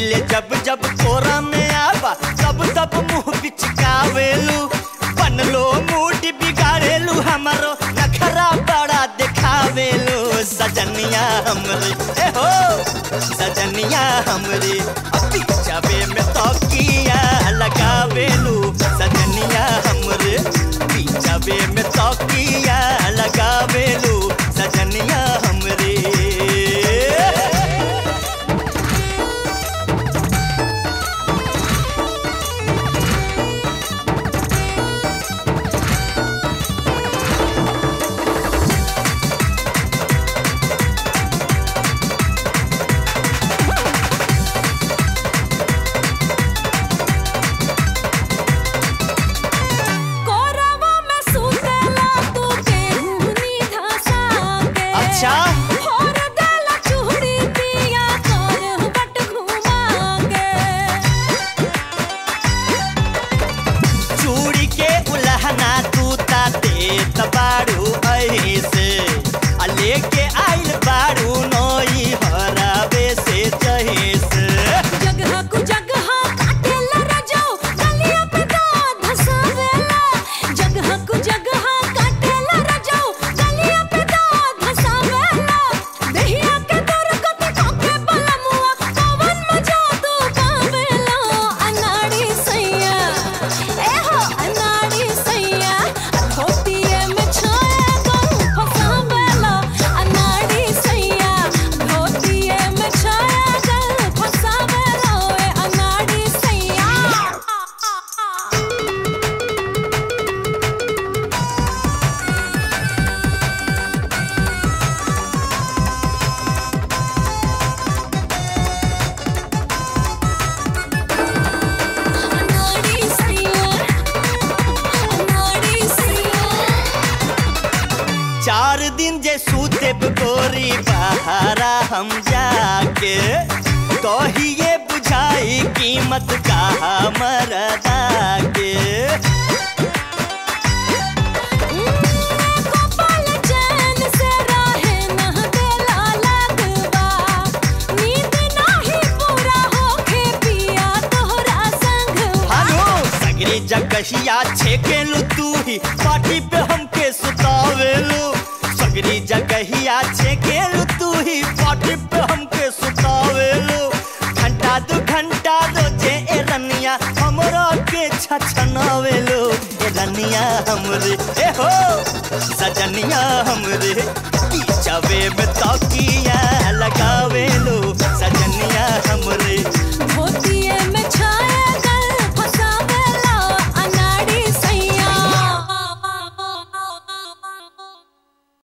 मिले जब जब कोरा में आवा तब तब मुंह बिचकावेलू बनलो मूड बिगाड़ेलू हमारो नखरा बड़ा दिखावेलू सजनिया हमरे ए हो सजनिया हमरे अभी जावे में तौकिया लगावेलू सजनिया हमरे पीछावे में तौकिया लगावेलू सजनिया हमरे कोरवा में सुतेला तू केहूनी धसा के अच्छा। और देला चूड़ी पिया कर बट घुमा के चूड़ी के उलहना तू ता देत बाड़ू ऐसे आ लेके आइल बाड़ू नोई हरावे से जहेस जगह कु जगह काटेला रजाओ गलिया पे दांत धसावेला जगह कु जगह काटेला रजाओ गलिया पे दांत धसावेला देहिया के तोर कते कोके बलमुआ पवन मजा तू पावेला अनाड़ी सैया ए हो अनाड़ी सैया धोतिए में छाया गहूं फसावेला अनाड़ी सैया धोतिए में छाया गहूं फसावेला ए अनाड़ी सैया अनाड़ी सैया अनाड़ी सैया चार दिन जे सूतेब गोरी बहारा हम जाके कहिए बुझाई कीमत का मरदा के कपाल चैन से राहे न देला लगवा नींद नाही पूरा होखे पिया तोहरा संगवा हालो सगरी जगहिया छेकेलू तू ही पार्टी पे हमके सुतावेलू सगरी जगहिया छेकेलू तू ही पार्टी पे हमके सुतावेलू घंटा दू घंटा रोजे ए रनिया हमरा के छछनावेलू ए रनिया हमरे ए हो सजनिया हमरे